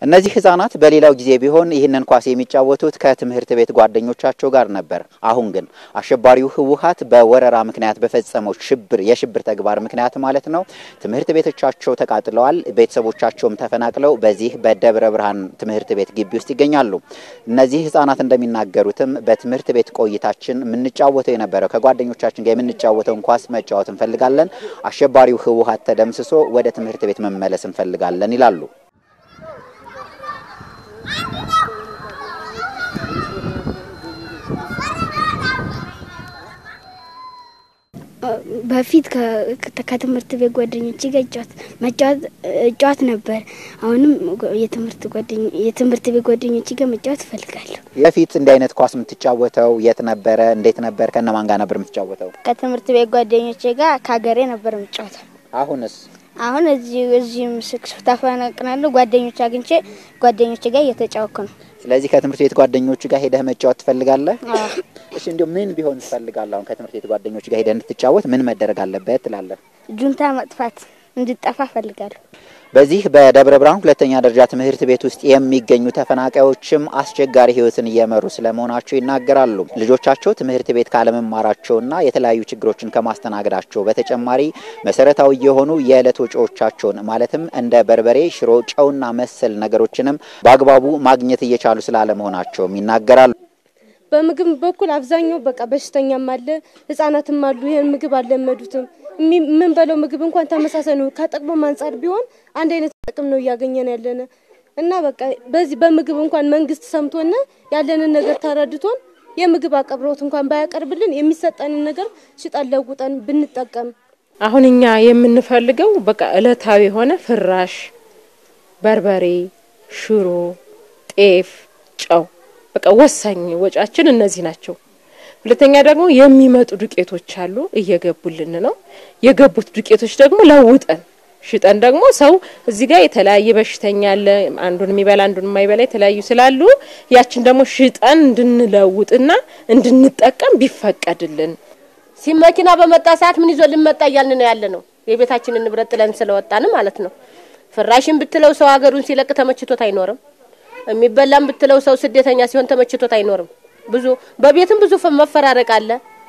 እነዚህ ህጻናት በሌላው ጊዜ ቢሆን ይህንን ኳስ የሚጫወቱት ከትምህርት ቤት ጓደኞቻቸው ጋር ነበር። አሁን ግን አሸባሪው ህወሓት በወረራ ምክንያት በፈጸመው ሽብር የሽብር ተግባር ምክንያት ማለት ነው ትምህርት ቤቶቻቸው ተቃጥለዋል። ቤተሰቦቻቸውም ተፈናቅለው በዚህ በደብረ ብርሃን ትምህርት ቤት ግቢ ውስጥ ይገኛሉ። እነዚህ ህጻናት እንደሚናገሩትም በትምህርት ቤት ቆይታችን የምንጫወተው የነበረው ከጓደኞቻችን ጋር የምንጫወተውን ኳስ መጫወት እንፈልጋለን። አሸባሪው ህወሓት ተደምስሶ ወደ ትምህርት ቤት መመለስ እንፈልጋለን ይላሉ። በፊት ከትምህርት ቤት ጓደኞቼ ጋር መጫወት እጫወት ነበር። አሁንም የትምህርት ቤት ጓደኞቼ ጋር መጫወት እፈልጋለሁ። በፊት እንዲህ አይነት ኳስ የምትጫወተው የት ነበረ? እንዴት ነበር? ከነማን ጋር ነበር የምትጫወተው? ከትምህርት ቤት ጓደኞቼ ጋር ከሀገሬ ነበር የምጫወተው። አሁንስ? አሁን እዚህ እዚህም ስክስ ተፈናቅናለሁ። ጓደኞች አግኝቼ ጓደኞቼ ጋር እየተጫወኩ ነው። ስለዚህ ከትምህርት ቤት ጓደኞቹ ጋር ሄደህ መጫወት ትፈልጋለህ? እሺ፣ እንዲሁ ምን ቢሆን ትፈልጋለህ? አሁን ከትምህርት ቤት ጓደኞቹ ጋር ሄደህ እንድትጫወት ምን መደረግ አለበት ትላለህ? ጁንታ መጥፋት እንድጠፋ እፈልጋለሁ። በዚህ በደብረ ብርሃን ሁለተኛ ደረጃ ትምህርት ቤት ውስጥ የሚገኙ ተፈናቃዮችም አስቸጋሪ ሕይወትን እየመሩ ስለመሆናቸው ይናገራሉ። ልጆቻቸው ትምህርት ቤት ካለመማራቸውና የተለያዩ ችግሮችን ከማስተናገዳቸው በተጨማሪ መሰረታዊ የሆኑ የዕለት ወጪዎቻቸውን ማለትም እንደ በርበሬ፣ ሽሮ፣ ጨውና መሰል ነገሮችንም በአግባቡ ማግኘት እየቻሉ ስላለመሆናቸውም ይናገራሉ። በምግብ በኩል አብዛኛው በቃ በሽተኛም አለ፣ ህጻናትም አሉ። ይህን ምግብ አልለመዱትም። የምንበለው ምግብ እንኳን ተመሳሳይ ነው። ከጥቅሙም አንጻር ቢሆን አንድ አይነት ጥቅም ነው እያገኘን ያለነ እና በቃ በዚህ በምግብ እንኳን መንግስት ሰምቶን ያለንን ነገር ተረድቶን የምግብ አቅርቦት እንኳን ባያቀርብልን የሚሰጠንን ነገር ሽጠን ለውጠን ብንጠቀም። አሁን እኛ የምንፈልገው በቃ እለታዊ የሆነ ፍራሽ፣ በርበሬ፣ ሽሮ፣ ጤፍ፣ ጨው በቃ ወሳኝ ወጫችን እነዚህ ናቸው። ሁለተኛ ደግሞ የሚመጡ ዱቄቶች አሉ፣ እየገቡልን ነው። የገቡት ዱቄቶች ደግሞ ለውጠን ሽጠን ደግሞ ሰው እዚህ ጋር የተለያየ በሽተኛ አለ፣ አንዱን የሚበላ አንዱን የማይበላ የተለያዩ ስላሉ ያችን ደግሞ ሽጠን እንድንለውጥና እንድንጠቀም ቢፈቀድልን። ሲም መኪና በመጣ ሰዓት ምን ይዞ ልንመጣ እያልን ነው ያለ ነው። የቤታችንን ንብረት ጥለን ስለወጣን ማለት ነው። ፍራሽን ብትለው ሰው ሀገሩን ሲለቅ ተመችቶት አይኖርም። የሚበላም ብትለው ሰው ስደተኛ ሲሆን ተመችቶት አይኖርም። ብዙ በቤትም ብዙ መፈራረቅ አለ።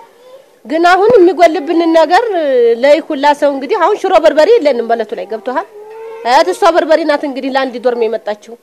ግን አሁን የሚጎልብንን ነገር ለይ ሁላ ሰው እንግዲህ አሁን ሽሮ በርበሬ የለንም በለቱ ላይ ገብቶሃል። አያት እሷ በርበሬ ናት እንግዲህ ለአንድ ዶርም የመጣችው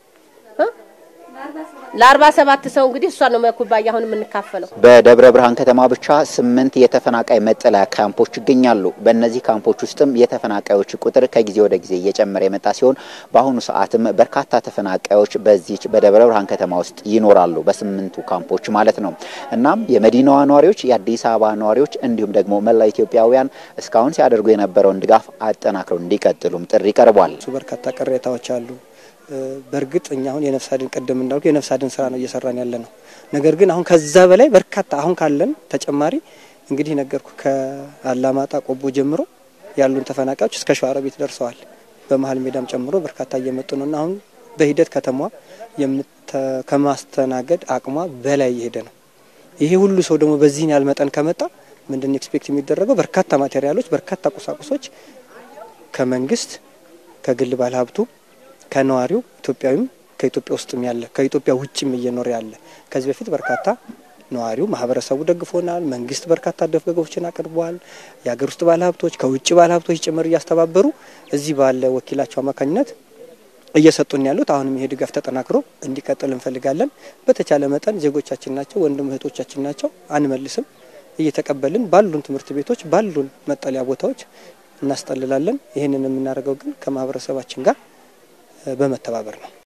ለአርባ ሰባት ሰው እንግዲህ እሷ ነው መኩባያ አሁን የምንካፈለው። በደብረ ብርሃን ከተማ ብቻ ስምንት የተፈናቃይ መጠለያ ካምፖች ይገኛሉ። በእነዚህ ካምፖች ውስጥም የተፈናቃዮች ቁጥር ከጊዜ ወደ ጊዜ እየጨመረ የመጣ ሲሆን በአሁኑ ሰዓትም በርካታ ተፈናቃዮች በዚች በደብረ ብርሃን ከተማ ውስጥ ይኖራሉ፣ በስምንቱ ካምፖች ማለት ነው። እናም የመዲናዋ ነዋሪዎች፣ የአዲስ አበባ ነዋሪዎች እንዲሁም ደግሞ መላ ኢትዮጵያውያን እስካሁን ሲያደርጉ የነበረውን ድጋፍ አጠናክረው እንዲቀጥሉም ጥሪ ቀርቧል። በርካታ ቅሬታዎች አሉ። በእርግጥ እኛ አሁን የነፍስ አድን ቀደም እንዳልኩ የነፍስ አድን ስራ ነው እየሰራን ያለ ነው። ነገር ግን አሁን ከዛ በላይ በርካታ አሁን ካለን ተጨማሪ እንግዲህ ነገርኩ ከአላማጣ ቆቦ ጀምሮ ያሉን ተፈናቃዮች እስከ ሸዋሮቢት ደርሰዋል። በመሀል ሜዳም ጨምሮ በርካታ እየመጡ ነው እና አሁን በሂደት ከተማዋ ከማስተናገድ አቅሟ በላይ እየሄደ ነው። ይሄ ሁሉ ሰው ደግሞ በዚህን ያህል መጠን ከመጣ ምንድን ኤክስፔክት የሚደረገው በርካታ ማቴሪያሎች፣ በርካታ ቁሳቁሶች ከመንግስት ከግል ባለሀብቱ ከነዋሪው ኢትዮጵያዊም ከኢትዮጵያ ውስጥም ያለ ከኢትዮጵያ ውጭም እየኖረ ያለ ከዚህ በፊት በርካታ ነዋሪው ማህበረሰቡ ደግፎናል። መንግስት በርካታ ድጋፎችን አቅርበዋል። የሀገር ውስጥ ባለሀብቶች ከውጭ ባለሀብቶች ጭምር እያስተባበሩ እዚህ ባለ ወኪላቸው አማካኝነት እየሰጡን ያሉት አሁንም ይሄ ድጋፍ ተጠናክሮ እንዲቀጥል እንፈልጋለን። በተቻለ መጠን ዜጎቻችን ናቸው፣ ወንድም እህቶቻችን ናቸው፣ አንመልስም። እየተቀበልን ባሉን ትምህርት ቤቶች ባሉን መጠለያ ቦታዎች እናስጠልላለን። ይህንን የምናደርገው ግን ከማህበረሰባችን ጋር በመተባበር ነው።